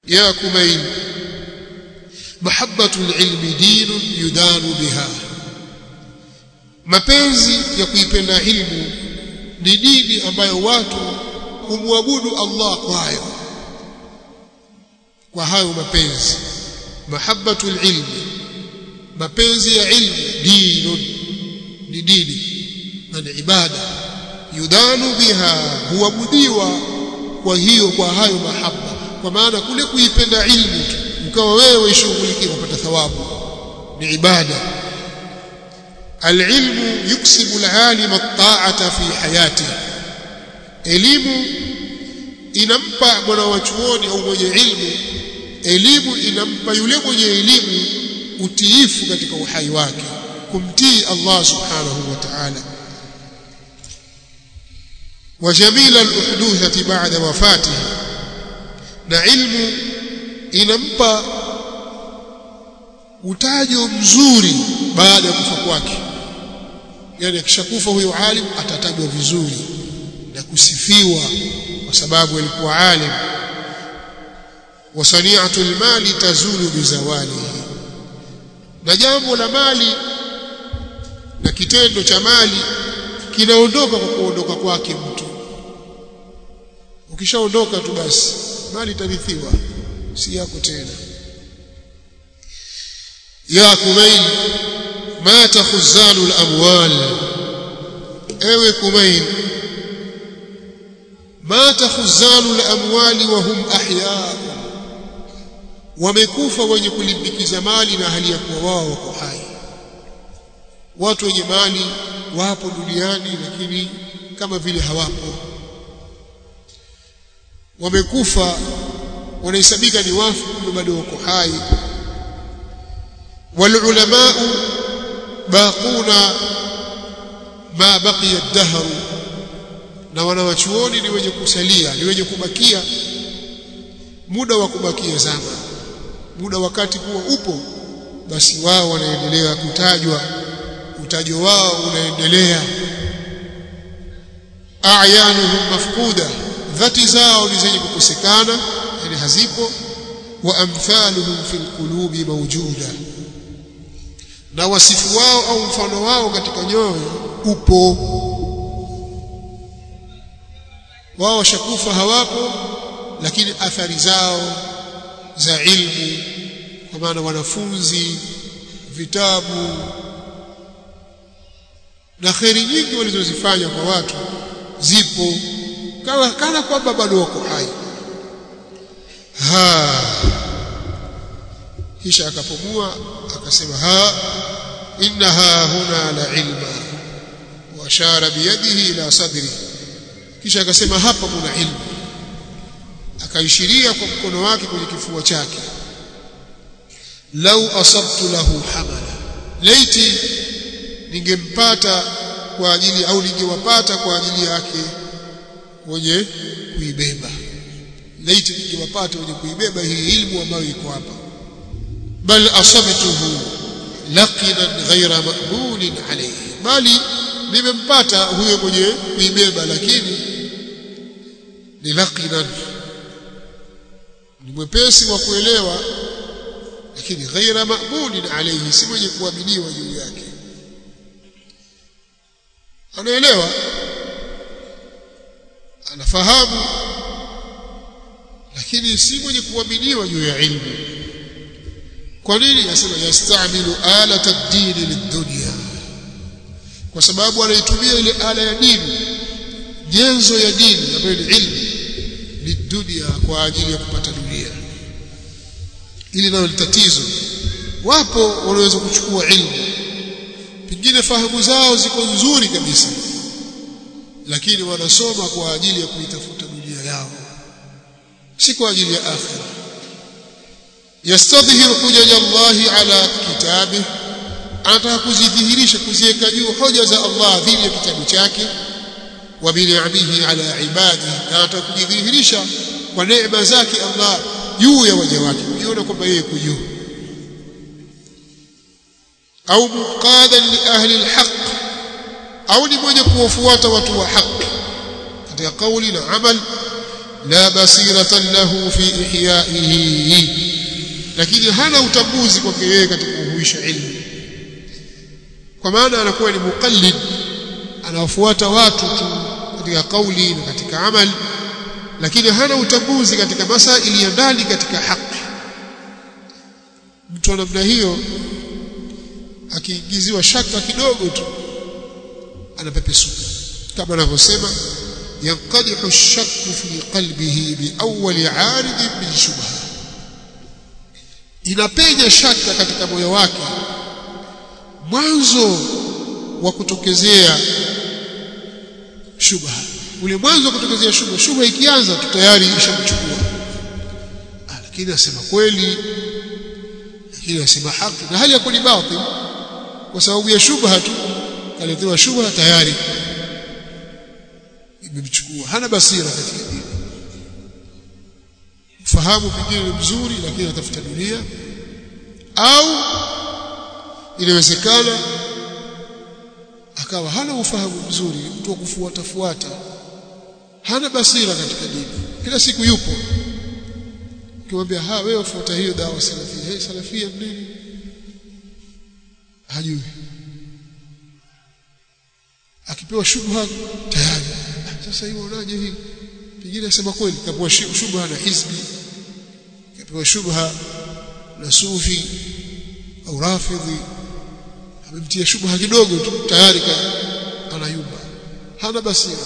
ya kumail mahabbatu alilmi dinun yudanu biha mapenzi ya kuipenda ilmu ni dini ambayo watu humwabudu Allah kwayo kwa hayo mapenzi mahabbatu alilmi mapenzi ya ilmu dinun ni dini na ni ibada yudanu biha huabudiwa kwa hiyo kwa hayo mahaba kwa maana kule kuipenda ilmu ukawa wewe ishughulikie kupata thawabu ni ibada العلم يكسب العالم الطاعة في حياته elimu inampa mwana wa chuoni au mwenye ilmu elimu inampa yule mwenye elimu utiifu katika uhai wake kumtii Allah subhanahu wa ta'ala wa jamila al-uhduthati ba'da wafatihi na ilmu inampa utajo mzuri baada ya kufa kwake yani akishakufa huyo alim atatajwa vizuri na kusifiwa kwa sababu alikuwa alim wa sani'atu almali tazulu bizawalihi na jambo la mali na kitendo cha mali kinaondoka kwa kuondoka kwake mtu ukishaondoka tu basi mali itarithiwa si yako tena ya kumail mata khuzanu al-amwal ewe kumail mata khuzanu al-amwali wa hum ahya wamekufa wenye kulimbikiza mali na hali ya kuwa wao wako hai watu wenye mali wapo duniani lakini kama vile hawapo wamekufa wanahesabika ni wafu kumbe bado wako hai والعلماء باقون ما بقي الدهر na wanawachuoni ni wenye kusalia ni wenye kubakia muda wa kubakia zama muda wakati kuwa upo basi wao wanaendelea kutajwa utajo wao unaendelea a'yanuhum mafquda dhati zao ni zenye kukosekana yani hazipo wa amthaluhum fil qulubi mawjuda na wasifu wao au mfano wao katika nyoyo upo wao washakufa hawapo lakini athari zao za ilmu kwa maana wanafunzi vitabu na kheri nyingi walizozifanya kwa watu zipo kama kana kwamba bado wako hai ha kisha akapumua akasema ha innaha huna la ilma wa ashara biyadihi ila sadri kisha akasema hapa kuna ilmu akaishiria kwa mkono wake kwenye kifua chake lau asabtu lahu hamala laiti ningempata kwa ajili au ningewapata kwa ajili yake wenye kuibeba laiti ningewapata wenye kuibeba hii ilmu ambayo iko hapa bal asabtuhu laqinan ghaira maqbulin alayhi bali nimempata huyo mwenye kuibeba lakini ni laqinan ni mwepesi wa kuelewa lakini ghaira maqbulin alayhi si mwenye kuaminiwa juu yake anaelewa anafahamu lakini si mwenye kuaminiwa juu ya ilmu kwa nini nasema yastamilu alata ad-din lid-dunya kwa sababu anaitumia ile ala ya dini jenzo ya dini ambayo ni ilmu lidunia kwa ajili ya kupata dunia ili nalo ni tatizo wapo wanaweza kuchukua ilmu pengine fahamu zao ziko nzuri kabisa lakini wanasoma kwa ajili ya kuitafuta dunia yao si kwa ajili ya akhira yastadhihiru hujaja Allahi ala kitabih anataka kuzidhihirisha kuziweka juu hoja za Allah dhidi ya kitabu chake wa bin'amihi ala ibadi na anataka kujidhihirisha kwa neema zake Allah juu ya waja wake kujiona kwamba yeye kujuu au muqadan li ahli alhaq au ni mwenye kuwafuata watu wa haki katika kauli na amal la basiratan lahu fi ihyaihi lakini hana utambuzi kwake yeye katika kuhuisha ilmu kwa maana anakuwa ni muqallid anawafuata watu tu katika kauli na katika amali lakini hana utambuzi katika masaili ya ndani katika haki mtu wa namna hiyo akiingiziwa shaka kidogo tu anapepesuka kama anavyosema yanqadihu ash-shakku fi qalbihi bi awwal 'arid min shubha inapenya shaka katika moyo wake mwanzo wa kutokezea shubha ule mwanzo wa kutokezea shubha shubha ikianza tu tayari ishamchukua lakini asema kweli lakini asema haki na hali ya kuni batil kwa sababu ya shubha tu kaletewa shubha tayari imemchukua hana basira katika dini fahamu pengine ni mzuri lakini anatafuta dunia au inawezekana akawa hana ufahamu mzuri mtu wa kufuata fuata hana basira katika dini kila siku yupo ukimwambia ha wewe fuata hiyo dawa salafia hey, salafia nini hajui akipewa shubha tayari sasa hiyo unaje hii pengine asema kweli kapewa shubha na hizbi kapewa shubha na sufi au rafidhi amemtia shubha kidogo tu tayari anayumba hana basira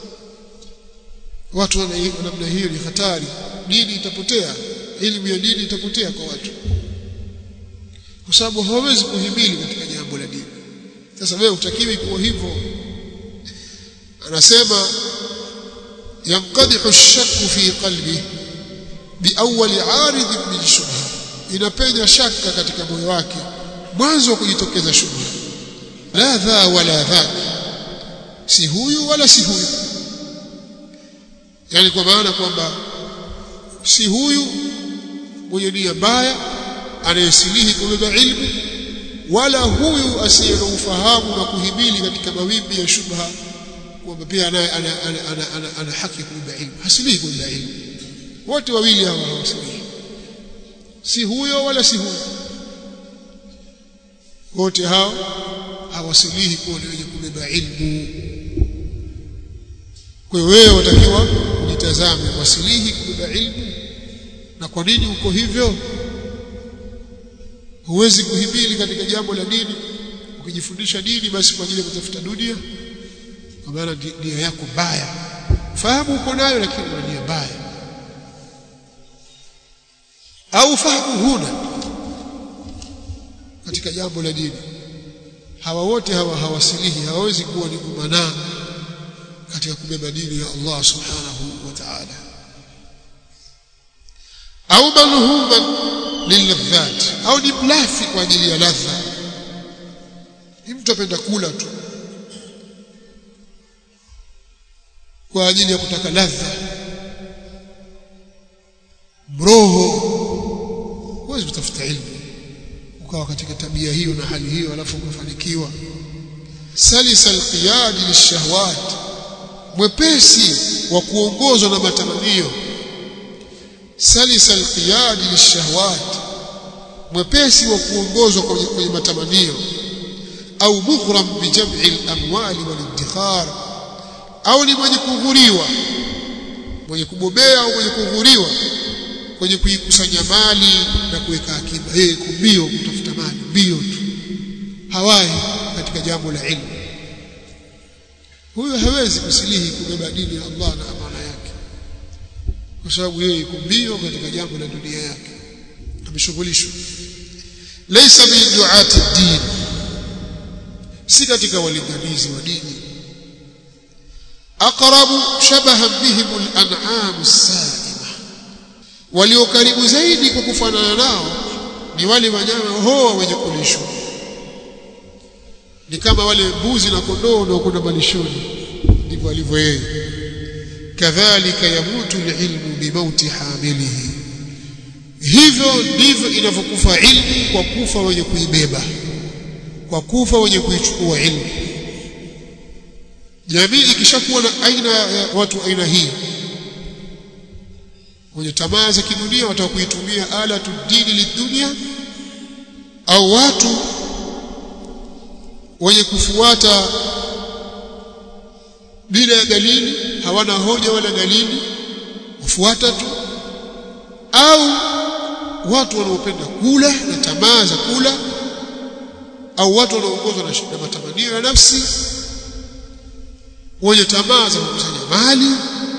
watu wana namna hiyo ni hatari dini itapotea elimu ya dini itapotea kwa watu kwa sababu hawawezi kuhimili katika jambo la dini sasa wewe utakiwi kuwa hivyo anasema yanqadihu ash-shakku fi qalbi biawwal 'arid min shubha inapenya shaka katika moyo wake mwanzo wa kujitokeza shubha la dha wala dha si huyu wala si huyu yani kwa maana kwamba si huyu mwenye nia mbaya anayesilihi kubeba ilmu wala huyu asiye na ufahamu na kuhimili katika mawimbi ya shubha kwamba pia ana, ana, ana, ana, ana, ana haki kubeba ilmu hasilihi kubeba ilmu wote wawili hawa hawasilihi si huyo wala si huyo wote hao hawasilihi kuwa ni wenye kubeba ilmu kwa wewe watakiwa ujitazame wasilihi kubeba ilmu na kwa nini uko hivyo huwezi kuhimili katika jambo la dini ukijifundisha dini basi kwa ajili ya kutafuta dunia kwa maana nia yako mbaya fahamu uko nayo lakini una nia mbaya au fahamu huna katika jambo la dini hawa wote hawa hawasilihi hawawezi kuwa ni kumanaa katika kubeba dini ya Allah subhanahu wa ta'ala au malhuman lilladhat au ni mlafi kwa ajili ya ladha ni mtu apenda kula tu kwa ajili ya kutaka ladha mroho huwezi kutafuta ilmu ukawa katika tabia hiyo na hali hiyo alafu ukafanikiwa salisa alqiyad lishahawat mwepesi wa kuongozwa na matamanio salisa alqiyad lishahawat mwepesi wa kuongozwa kwenye, kwenye matamanio au mughram bijam'i al-amwali wal-iddikhar au ni mwenye kughuriwa mwenye kubobea au mwenye kughuriwa kwenye kuikusanya mali na kuweka akiba yeye kumbio kutafuta mali mbio tu hawai katika jambo la ilmu huyo hawezi kusilihi kubeba dini ya Allah na amana yake kwa sababu yeye yuko mbio katika jambo la dunia yake ameshughulishwa laysa min du'ati din si katika walinganizi wa dini aqrabu shabahan bihim al-an'am as-sa'ima walio karibu zaidi kwa kufanana nao ni wale wanyama hoa wenye kulishwa ni kama wale mbuzi na kondoo wanaokwenda malishoni ndivyo alivyo yeye kadhalika yamutu alilmu bimauti hamilihi hivyo ndivyo inavyokufa ilmu kwa kufa wenye kuibeba kwa kufa wenye kuichukua ilmu jamii ikishakuwa na aina ya watu aina hii wenye tamaa za kidunia wataka kuitumia alatu dini lidunia au watu wenye kufuata bila ya dalili hawana hoja wala dalili wafuata tu au watu wanaopenda kula na tamaa za kula au watu wanaoongozwa na matamanio ya nafsi wenye tamaa za kukusanya mali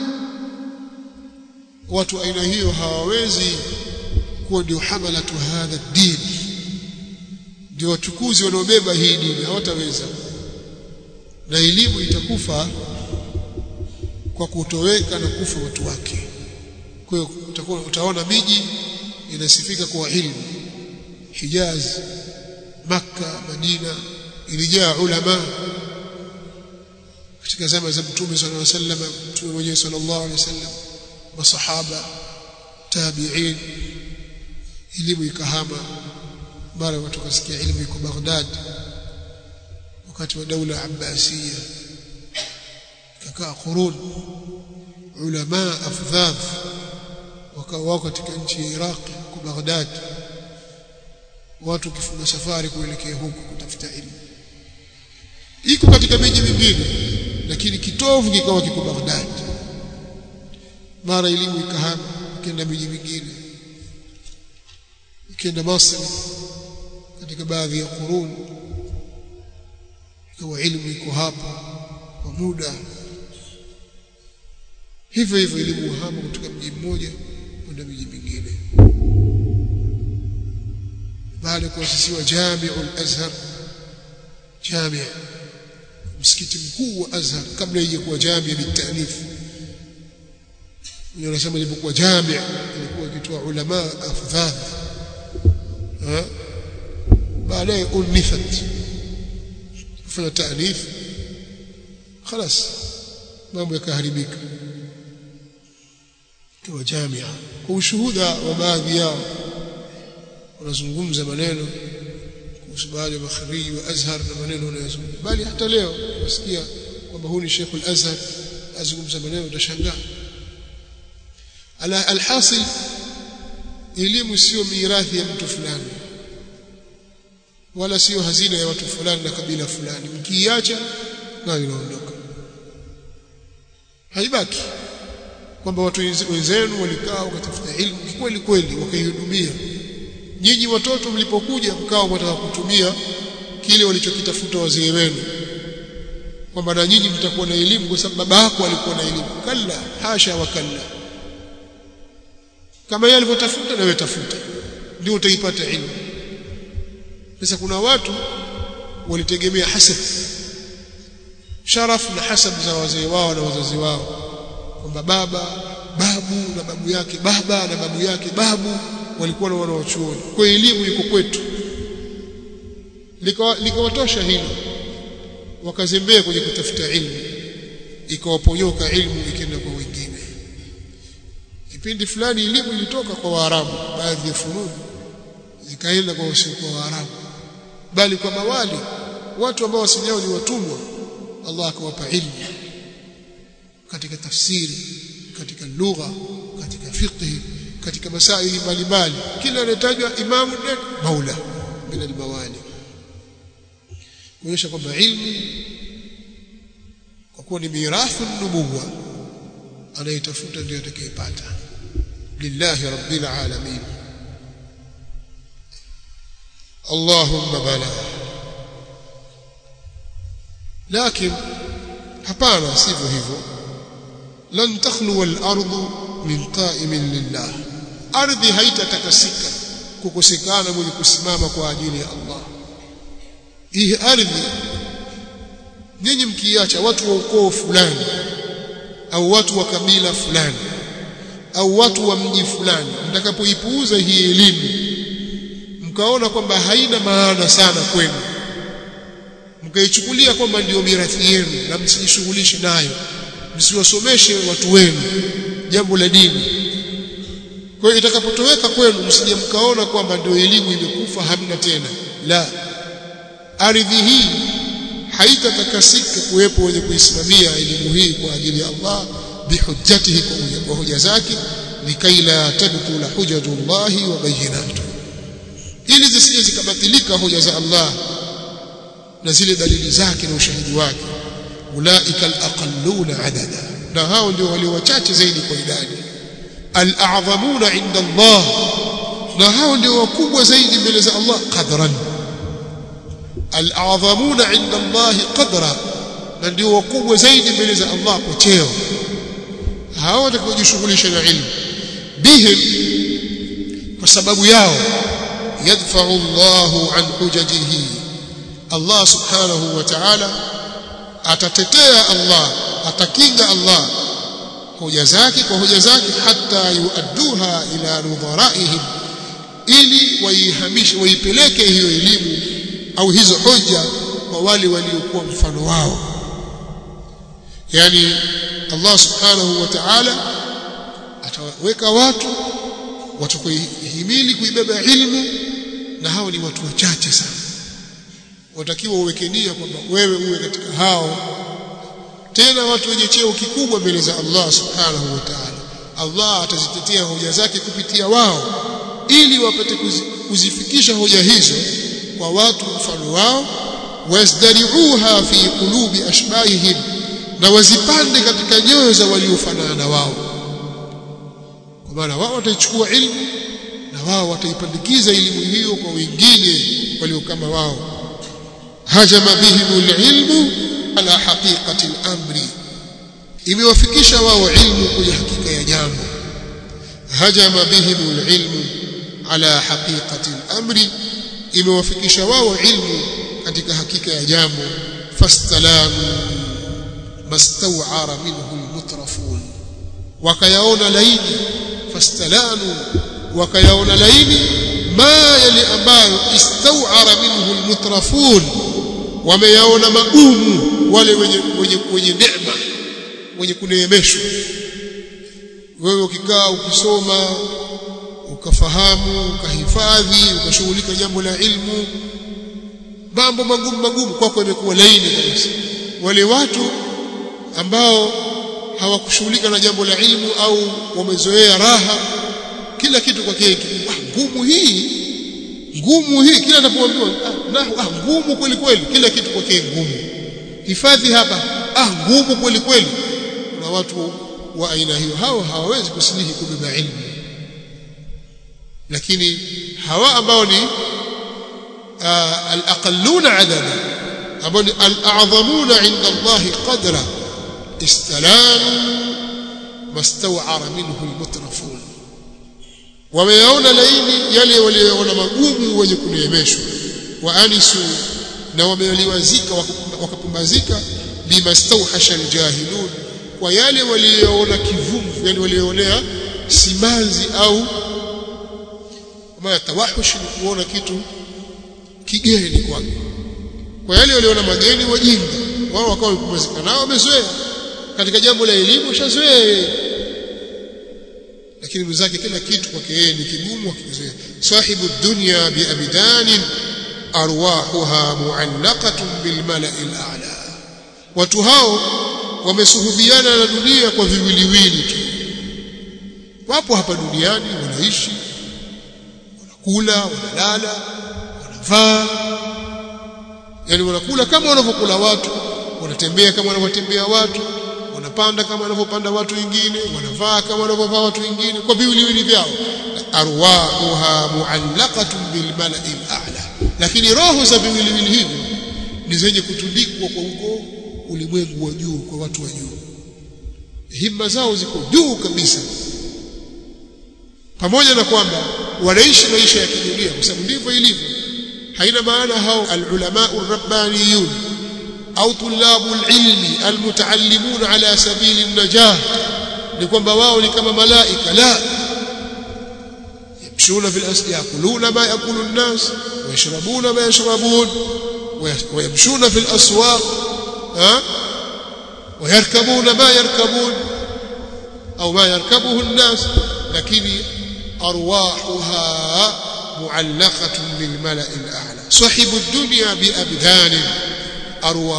watu aina hiyo hawawezi kuwa ndio hamalatu hadha dini ndio wachukuzi wanaobeba hii dini hawataweza na elimu itakufa kwa kutoweka na kufa watu wake kwa hiyo utakuwa utaona miji inasifika kwa ilmu Hijaz Makka Madina ilijaa ulama katika zama za Mtume sallallahu alaihi wasallam Mtume mwenyewe sallallahu alaihi wasallam masahaba tabi'in elimu ikahama mara watu kasikia elimu iko Baghdad wakati wa daula Abbasiyya kakaa qurun ulama afdhaf wakawa wako katika nchi ya Iraq kwa Baghdad watu kifunga safari kuelekea huko kutafuta elimu iko katika miji mingine lakini kitovu kikawa kiko Baghdad mara elimu ikahama ikenda miji mingine ikenda Masri katika baadhi ya qurun ikawa elimu iko hapa kwa muda hivyo hivyo elimu hama kutoka mji mmoja kwenda miji mingine baada ya kuasisiwa Jamiul Azhar jamia msikiti mkuu wa Azhar kabla ije kuwa jamia bitanif ndio nasema ilipokuwa jamia ilikuwa ikitoa ulama afdhal baadaye unithat kufanya taanif خلاص mambo yakaharibika kwa jamia kwa ushuhuda wa baadhi yao wanazungumza maneno kuhusu baadhi ya makhariji wa Azhar na maneno wanayozungumza bali hata leo unasikia kwamba huyu ni Sheikh al-Azhar azungumza maneno utashangaa ala alhasil elimu sio mirathi ya mtu fulani wala sio hazina ya watu fulani na kabila fulani mkiiacha nayo inaondoka haibaki kwamba watu wenzenu walikaa wakatafuta ilmu kweli kweli wakaihudumia nyinyi watoto mlipokuja mkao mtaka kutumia kile walichokitafuta wazee wenu kwamba na nyinyi mtakuwa na elimu kwa sababu baba yako alikuwa na elimu kalla hasha wa kalla kama yeye alivyotafuta na wewe tafuta ndio utaipata elimu sasa kuna watu walitegemea hasab sharaf na hasab za wazee wao na wazazi wao kwamba baba babu na babu yake baba na babu yake babu walikuwa na wanaochuoni kwa elimu iko kwetu likawatosha hilo wakazembea kwenye kutafuta ilmu ikawaponyoka ilmu ikienda kwa wengine kipindi fulani elimu ilitoka kwa Waarabu baadhi ya fununi zikaenda kwa wasiokuwa Waarabu bali kwa mawali watu ambao asili yao ni watumwa Allah akawapa ilmu katika tafsiri katika lugha katika fiqh katika masaili mbalimbali kila anatajwa imamu nani maula min almawali kuonyesha kwamba ilmu kwa kuwa ni mirathu nubuwa anayetafuta ndio atakayepata lillahi rabbil alamin اللهم بلى لكن hapana sivyo hivyo lan takhlu al-ardu min qa'imin lillah ardhi haitatakasika kukosekana mwenye kusimama kwa ajili ya Allah hii ardhi nyinyi mkiacha watu wa ukoo fulani au watu wa kabila fulani au watu wa mji fulani mtakapoipuuza hii elimu mkaona kwamba haina maana sana kwenu mkaichukulia kwamba ndiyo mirathi yenu na msijishughulishe nayo msiwasomeshe watu wenu jambo la dini kwa hiyo itakapotoweka kwenu msije mkaona kwamba ndio elimu imekufa hamna tena la ardhi hii haitatakasika kuwepo wenye kuisimamia elimu hii kwa ajili ya Allah bihujjatihi kwa hoja zake likai la tabtula hujajullahi wa bayyinatu ili zisije zikabatilika hoja za Allah na zile dalili zake na ushahidi wake ulaika alaqalluna adada na hao ndio walio wachache zaidi kwa idadi al'azamuna inda Allah na hao ndio wakubwa zaidi mbele za Allah qadran al'azamuna inda Allah qadra na ndio wakubwa zaidi mbele za Allah kwa cheo hao watakaojishughulisha na ilmu bihim kwa sababu yao yadfa'u Allahu an hujajihi Allah subhanahu wa ta'ala atatetea Allah atakinga Allah hoja zake kwa hoja zake hata yuadduha ila nudharaihim ili waihamishe waipeleke hiyo elimu au hizo hoja kwa wale waliokuwa mfano wao yani Allah subhanahu wa ta'ala ataweka watu watakuhimili kuibeba ilmu na hao ni watu wachache sana watakiwa uweke nia kwamba wewe uwe katika hao tena watu wenye cheo kikubwa mbele za Allah subhanahu wa ta'ala Allah atazitetea hoja zake kupitia wao ili wapate kuzifikisha hoja hizo kwa watu mfano wao wasdariuha fi qulubi ashbahihim na wazipande katika nyoyo za waliofanana na wao kwa maana wao wataichukua ilmu na wao wataipandikiza elimu hiyo kwa wengine walio kama wao hajama bihim ilmu ala haqiqati al-amri imewafikisha wao ilmu kwenye hakika ya jambo hajama bihim ilmu ala haqiqati al-amri imewafikisha wao ilmu katika hakika ya jambo fastalamu mastaw'ara minhu al-mutrafun wakayaona laini fastalanu wakayaona laini ma yale ambayo istaw'ara minhu al-mutrafun wameyaona magumu wale wenye wenye wenye neema wenye kuneemeshwa wewe ukikaa ukisoma ukafahamu ukahifadhi ukashughulika jambo la ilmu mambo magumu magumu kwako imekuwa laini kabisa wale watu ambao hawakushughulika na jambo la ilmu au wamezoea raha kila kitu kwa kile ah, ngumu hii ngumu hii kila anapoambiwa ah, ah, ngumu kweli kweli kila kitu kwa kile ngumu hifadhi hapa ah ngumu kweli kweli kuna watu wa aina hiyo hao hawawezi kusilihi kubeba ilmu lakini hawa ambao ni al-aqalluna adada ambao ni al-a'zamuna 'inda Allah qadra istalamu mastaw'ara minhu al-mutrafun wameyaona laini yale walioona magumu wenye kuneemeshwa wa anisu na wameliwazika wakapumbazika bimastawhasha aljahilun kwa yale walioona kivumvu yani walioonea simanzi au kama tawahush ni kuona kitu kigeni kwake kwa yale waliona mageni wajinga wao wakawa wamepumzika nao wamezoea katika jambo la elimu shazoea lakini mwenzake kila kitu kwake yeye ni kigumu akizoea sahibu dunya biabdanin arwahuha muallaqatun bilmala'il a'la watu hao wamesuhubiana na dunia kwa viwiliwili tu wapo hapa duniani wanaishi wanakula wanalala wanavaa yani wanakula kama wanavyokula watu wanatembea kama wanavyotembea watu wanapanda kama wanavyopanda watu wengine wanavaa kama wanavyovaa watu wengine kwa viwiliwili vyao arwahuha muallaqatun bilmala'il a'la lakini roho za viwiliwili hivi ni zenye kutundikwa kwa huko ulimwengu wa juu kwa watu wa juu himma zao ziko juu kabisa pamoja na kwamba wanaishi maisha ya kidunia kwa sababu ndivyo ilivyo haina maana hao alulama rabbaniyun au tulabu alilmi almutaallimun ala sabili an-najah ni kwamba wao ni kama malaika la يمشون في الأسواق يأكلون ما يأكل الناس ويشربون ما يشربون ويمشون في الأسواق ها ويركبون ما يركبون أو ما يركبه الناس لكن أرواحها معلقة بالملأ الأعلى صحب الدنيا بأبدان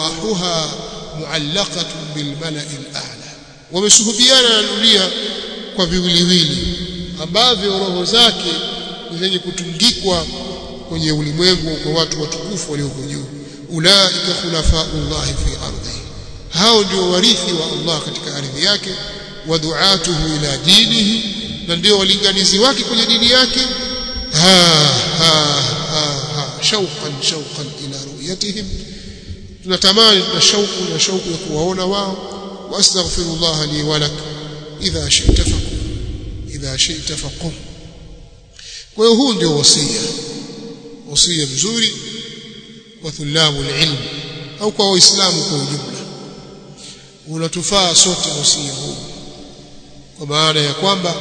أرواحها معلقة بالملأ الأعلى ومسهبيانا الأولياء kwa viwiliwili ambavyo roho zake ni zenye kutungikwa kwenye ulimwengu kwa watu watukufu walioko juu ulaika khulafaullahi fi ardhi hao ndio warithi wa Allah katika ardhi yake wa duatuhu ila dinihi na ndio walinganizi wake kwenye dini yake ha ha ha, ha shauqan shauqan ila ru'yatihim tunatamani na shauku na shauku ya kuwaona wao wastaghfirullah li wa lak idha shi'ta faqum idha shi'ta faqum kwa hiyo huu ndio wasia wasia mzuri wa thulabu ilm au kwa waislamu kwa ujumla unatufaa sote wasia huu kwa maana ya kwamba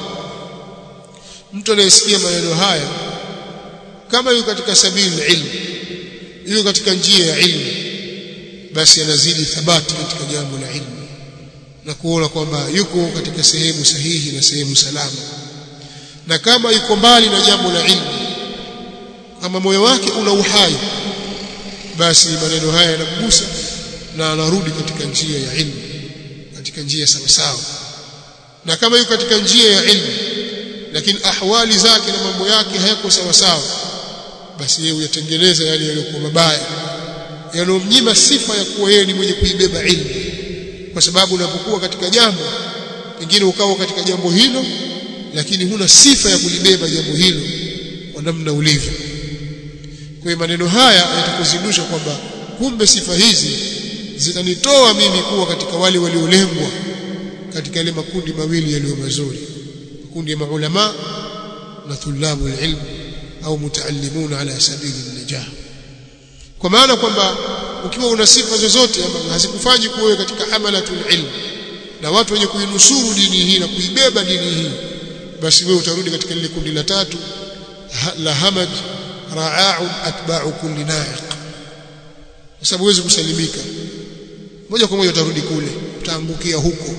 mtu anayesikia maneno haya kama yuko katika sabili ilmu yuko katika njia ya ilmu basi anazidi thabati katika jambo la ilmu na kuona kwamba yuko katika sehemu sahihi na sehemu salama na kama yuko mbali na jambo la ilmu kama moyo wake una uhai basi maneno haya yanamgusa na anarudi katika njia ya ilmu katika njia sawa sawa na kama yuko katika njia ya ilmu lakini ahwali zake na mambo yake hayako sawa sawa basi yeye uyatengeneza yale yaliyokuwa mabaya yanomnyima sifa ya kuwa yeye ni mwenye kuibeba ilmu kwa sababu unapokuwa katika jambo pengine ukawa katika jambo hilo lakini huna sifa ya kulibeba jambo hilo kwa namna ulivyo kwa hiyo maneno haya yatakuzindusha kwamba kumbe sifa hizi zinanitoa mimi kuwa katika wale waliolengwa katika yale makundi mawili yaliyo mazuri makundi ya maulama na thulabu ilm au mutaallimuna ala sabili najah kwa maana kwamba ukiwa una sifa zozote ambazo hazikufanyi kuwe katika hamalatul ilm na watu wenye kuinusuru dini hii na kuibeba dini hii basi wewe utarudi katika lile kundi la tatu la hamad ra'a'un atba'u kulli na'iq kwa sababu huwezi kusalimika moja kwa moja utarudi kule utaangukia huko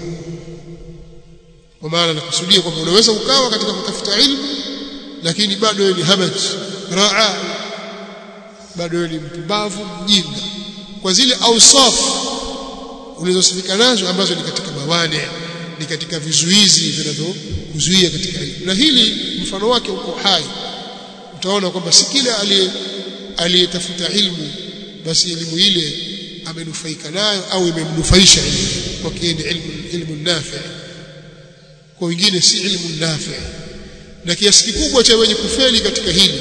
kwa maana nakusudia kwamba unaweza ukawa katika kutafuta ilmu lakini bado wewe ni hamad ra'a bado wewe ni mpumbavu mjinga kwa zile ausaf ulizosifika nazo ambazo ni katika mawane ni katika vizuizi vinavyokuzuia katika elimu na hili mfano wake uko hai utaona kwamba si kila aliyetafuta ilmu basi elimu ile amenufaika nayo au imemnufaisha elimu kwa ni ilmu ilmu nafi kwa wengine si ilmu nafi na kiasi kikubwa cha wenye kufeli katika hili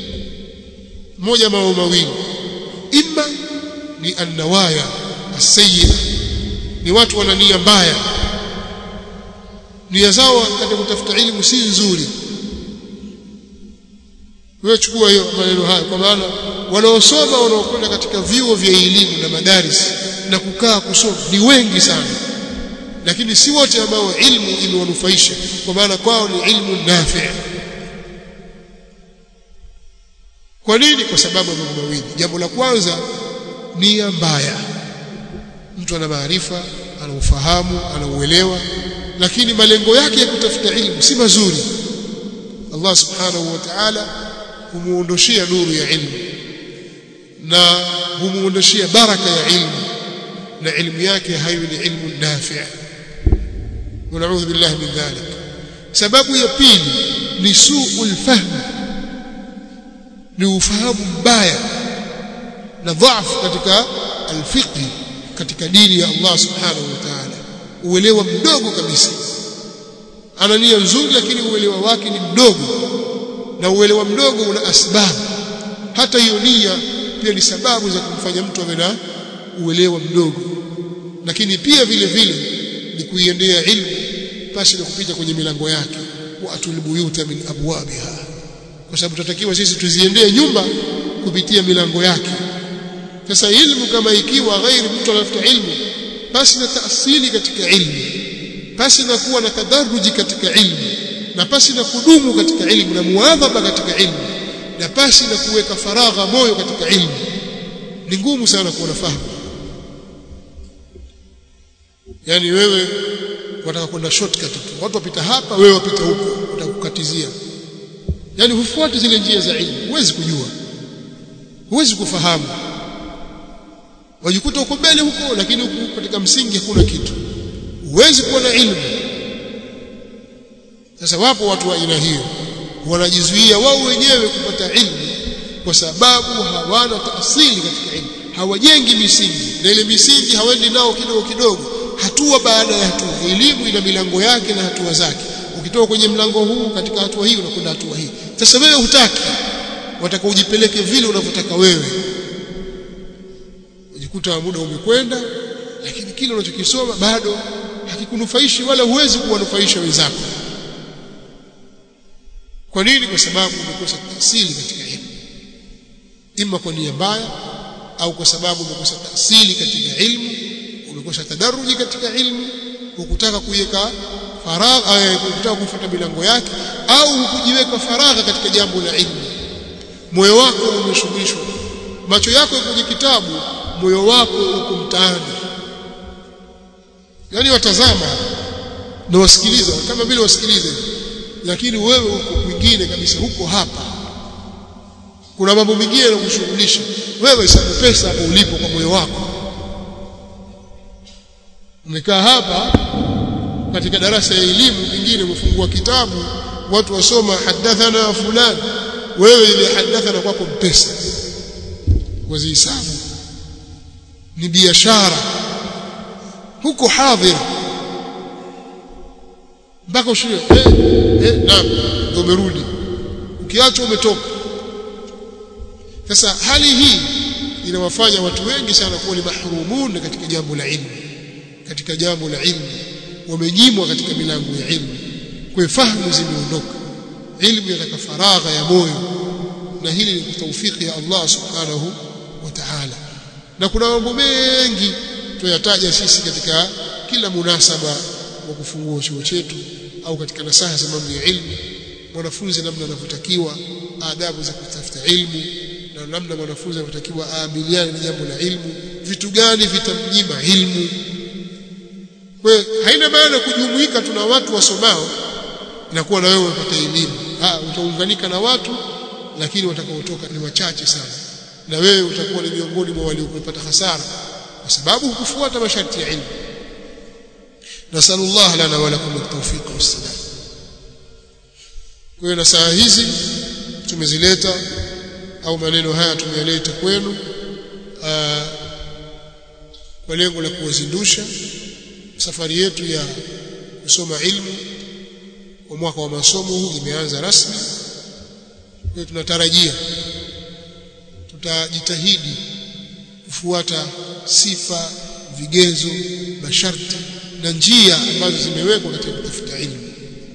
moja mambo mawili imma ni annawaya asayya ni watu wana nia mbaya nia zao katika kutafuta elimu si nzuri wewe chukua hiyo maneno haya kwa maana wanaosoma wanaokwenda katika vyuo vya elimu na madaris na kukaa kusoma ni wengi sana lakini si wote ambao ilmu imewanufaisha kwa maana kwao ni ilmu nafi kwa nini kwa sababu ya mambo mawili jambo la kwanza nia mbaya mtu ana maarifa ana ufahamu ana uelewa lakini malengo yake ya kutafuta ilmu si mazuri Allah subhanahu wa ta'ala humuondoshia nuru ya ilmu na humuondoshia baraka ya ilmu na ilmu yake hayo ni ilmu nafi' ونعوذ بالله من ذلك sababu ya pili ni suul fahm ni ufahamu mbaya na dhaifu katika alfiqh katika dini ya Allah subhanahu wa ta'ala uelewa mdogo kabisa ana nia nzuri lakini uelewa wake ni mdogo na uelewa mdogo una asbabu hata hiyo nia pia ni sababu za kumfanya mtu awe na uelewa mdogo lakini pia vile vile ni kuiendea ilmu pasi na kupita kwenye milango yake wa atul buyuta min abwabiha kwa sababu tutatakiwa sisi tuziendee nyumba kupitia milango yake sasa ilmu kama ikiwa ghairi mtu anafuta ilmu basi na taasili katika ilmu basi na kuwa na tadaruji katika ilmu na pasi na kudumu katika ilmu na muadhaba katika ilmu na pasi na kuweka faragha moyo katika ilmu ni ngumu sana kuwa nafahamu yani wewe wataka kwenda shortcut tu watu wapita hapa wewe wapita huko utakukatizia yani hufuati zile njia za ilmu huwezi kujua huwezi kufahamu wajikuta uko mbele huko lakini huko katika msingi hakuna kitu huwezi kuwa na ilmu sasa wapo watu wa aina hiyo wanajizuia wao wenyewe kupata ilmu kwa sababu hawana taasili katika ilmu hawajengi misingi na ile misingi hawendi nao kidogo kidogo hatua baada ya hatua elimu ina milango yake na hatua zake ukitoka kwenye mlango huu katika hatua hii unakwenda hatua hii sasa wewe hutaki wataka ujipeleke vile unavyotaka wewe ujikuta muda umekwenda lakini kile unachokisoma bado hakikunufaishi wala huwezi kuwanufaisha wenzako kwa nini kwa sababu umekosa taasili katika elimu ima kwa nia mbaya au kwa sababu umekosa taasili katika ilmu umekosa tadaruji katika ilmu hukutaka kuiweka faragha hukutaka kufuata milango yake au hukujiweka faragha katika jambo la ilmu moyo wako umeshughulishwa macho yako yako kwenye kitabu moyo wako uko mtaani yani watazama na wasikiliza kama vile wasikilize lakini wewe uko kwingine kabisa huko hapa kuna mambo mengine yanakushughulisha wewe hesabu pesa hapo ulipo kwa moyo wako umekaa hapa katika darasa ya elimu pengine umefungua kitabu watu wasoma hadathana fulani wewe ile hadathana kwako mpesa wazihisabu ni biashara huko hadhir mpaka ushie eh, eh, naam ndio umerudi ukiacha umetoka sasa hali hii inawafanya watu wengi sana kuwa ni mahrumun katika jambo la ilmu katika jambo la ilmu wamenyimwa katika milango ya ilmu kwa fahamu zimeondoka ilmu yataka faragha ya moyo na hili ni taufiki ya Allah subhanahu wa ta'ala na kuna mambo mengi tuyataja sisi katika kila munasaba wa kufungua chuo chetu au katika nasaha za mambo ya ilmu mwanafunzi namna anavyotakiwa adabu za kutafuta ilmu na namna mwanafunzi anavyotakiwa aamiliane na jambo la ilmu vitu gani vitamnyima ilmu kwa haina maana kujumuika tuna watu wasomao na kuwa na wewe unapata elimu ah utaunganika na watu lakini watakaotoka ni wachache sana na wewe utakuwa ni miongoni mwa waliopata hasara kwa sababu hukufuata masharti ya ilmu nasallallahu lana wa lakum at-tawfiq was-sadad kwa hiyo na saa hizi tumezileta au maneno haya tumeyaleta kwenu aa, kwa lengo la kuwazindusha safari yetu ya kusoma ilmu kwa mwaka wa masomo huu imeanza rasmi kwa tunatarajia tutajitahidi kufuata sifa vigezo masharti na njia ambazo zimewekwa katika kutafuta ilmu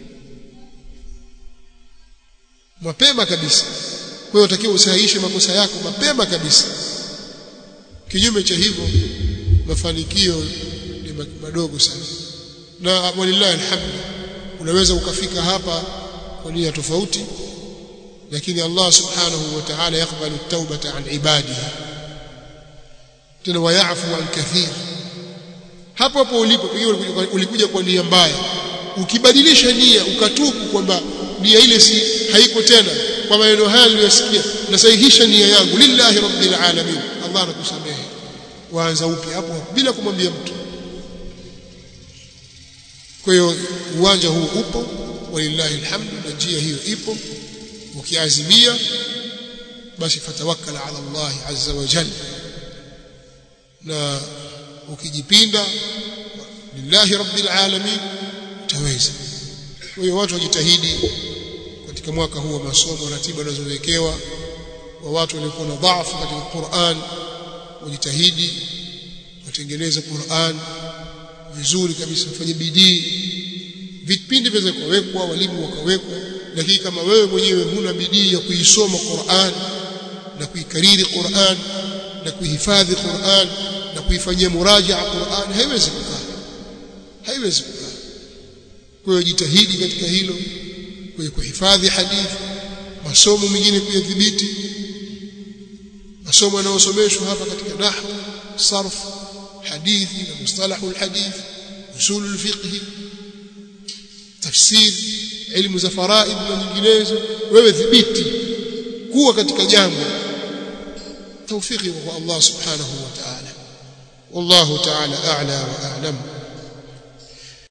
mapema kabisa kwa hiyo utakiwa usahihishe makosa yako mapema kabisa kinyume cha hivyo mafanikio ni madogo sana na walillahi alhamd unaweza ukafika hapa kwa nia tofauti lakini Allah subhanahu wa ta'ala yakbalu at-taubata an ibadihi tena wayafu an kathir hapo hapo ulipo pengine ulikuja kwa nia mbaya ukibadilisha nia ukatubu kwamba nia ile si haiko tena kwa maneno haya niliyosikia nasahihisha nia yangu lillahi rabbil alamin Allah anakusamehe waanza upya hapo bila kumwambia mtu kwa hiyo uwanja huu upo walillahi alhamdu na njia hiyo ipo ukiazimia basi fatawakkal ala Allah azza wa jalla na ukijipinda lillahi rabbil alamin utaweza kwa hiyo watu wajitahidi katika mwaka huu wa masomo ratiba zinazowekewa wa watu waliokuwa na dhaifu katika Qur'an wajitahidi watengeneze Qur'an vizuri kabisa wafanye bidii vipindi viweze kuwekwa walimu wakawekwa lakini kama wewe mwenyewe huna bidii ya kuisoma Qur'an na kuikariri Qur'an na kuihifadhi Qur'an na kuifanyia murajaa Qur'an haiwezi kukaa haiwezi kukaa kwa hiyo jitahidi katika hilo kwa kuhifadhi hadithi masomo mengine kuyadhibiti masomo yanayosomeshwa hapa katika nahwu sarf hadithi na mustalahu alhadith usul alfiqh tafsir ilmu za faraid na nyinginezo wewe dhibiti kuwa katika jambo توفيقي وهو الله سبحانه وتعالى والله تعالى أعلى وأعلم